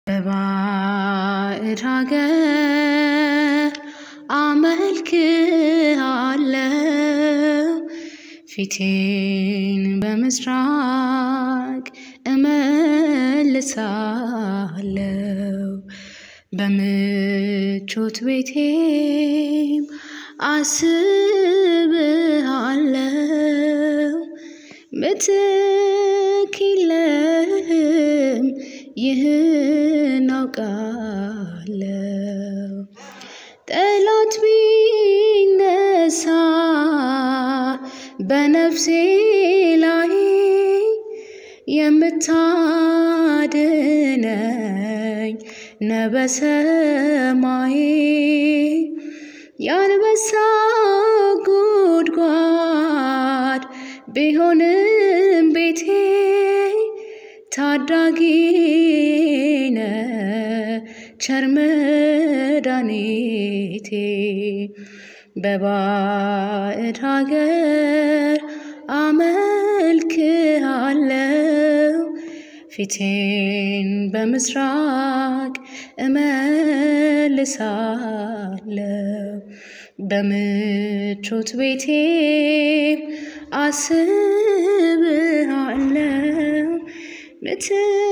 በባዕድ ሀገር አመልክሃለሁ ፊቴን በምስራቅ እመልሳለሁ በምቾት ቤቴም አስብሃለሁ ምትክ የለህም ይህን አውቃለሁ ጠላት ቢነሳ በነፍሴ ላይ የምታድነኝ ነህ በሰማይ የአንበሳ ጉድጓድ ቢሆንም ቤቴ ታዳጊ ነህ ቸር መድኃኒቴ በባዕድ ሀገር አመልክሃለሁ ፊቴን በምስራቅ እመልሳለሁ በምቾት ቤቴ አስብሃለሁ ምትክ